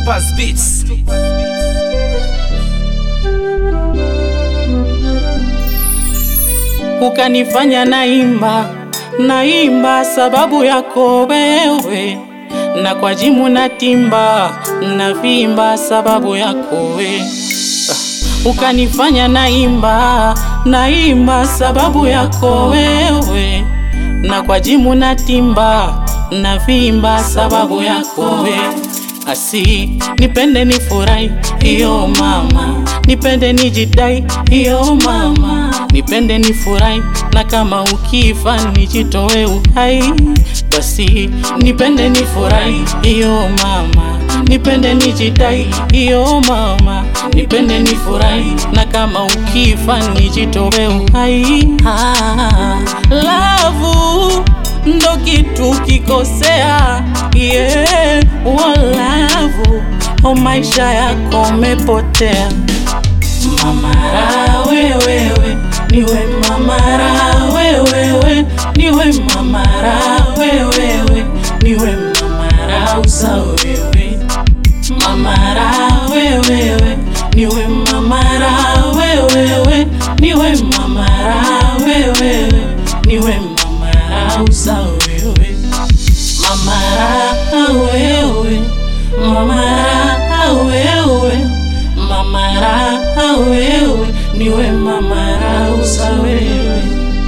Topaz Beats. ukanifanya naimba naimba sababu yako wewe, na kwa jimu natimba navimba sababu yako we Ah, ukanifanya naimba naimba sababu yako wewe, na kwa jimu natimba navimba sababu yako we asi nipende nifurahi iyo mama, nipende nijidai iyo mama, nipende nifurahi na kama ukifa nijitoe uhai, basi nipende nifurahi iyo mama, nipende nijidai iyo mama, nipende nifurahi na kama ukifa nijitoe uhai. Ah, love ndo kitu kikosea, yeah, walavu o maisha yako umepotea. Mamara wewewe, niwe mamara wewewe, niwe mamara wewewe, niwe mamara usa wewe, mamara wewewe, niwe mamara wewewe, niwe mamara wewewe, niwe mamara usa wewe, mamara wewe, mamara wewe, mamara wewe, niwe mamara usa wewe.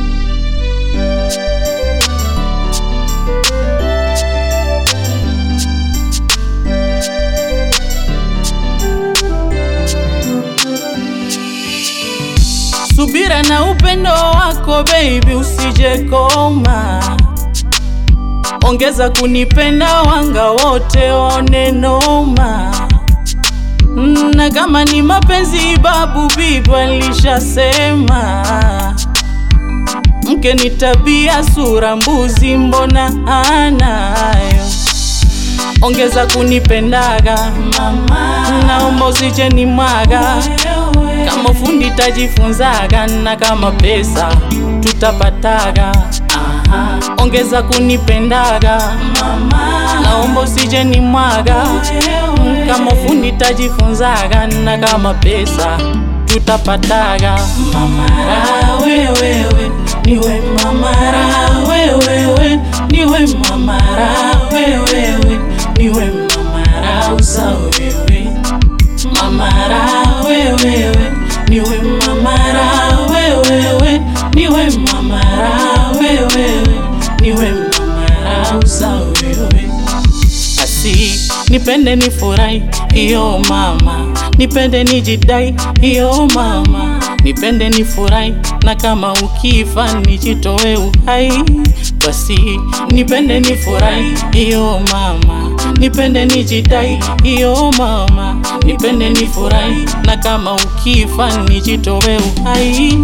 Subira na upendo wako baby, usije koma, ongeza kunipenda, wanga wote waone noma. Na kama ni mapenzi, babu bibi alishasema, mke ni tabia, sura mbuzi, mbona anayo ongeza kunipendaga mama, naomba usije ni mwaga kama fundi tajifunzaga, na kama pesa tutapataga. Aha. Ongeza kunipendaga mama, naomba usije ni mwaga kama fundi tajifunzaga, na kama pesa tutapataga. Mamara wewewe, niwe mamara wewewe, niwe mamara wewewe, niwe mamara usa wewe mamara wewewe, niwe mamara wewewe, niwe mamara wewewe, niwe mamara usa wewe asi nipende nifurahi iyo mama, nipende nijidai iyo mama, nipende nifurahi na kama ukifa nijitoe uhai, basi nipende nifurahi iyo mama, nipende nijidai iyo mama, nipende nifurahi na kama ukifa nijitoe uhai.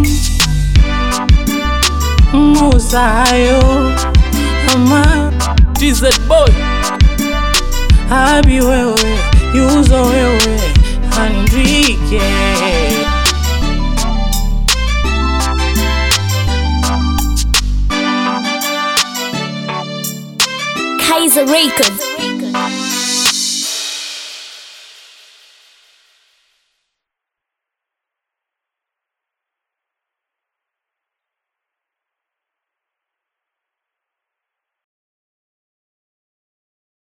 Musayo ama TZ boy Habi wewe, yuzo wewe, Andrike Kaiser Records.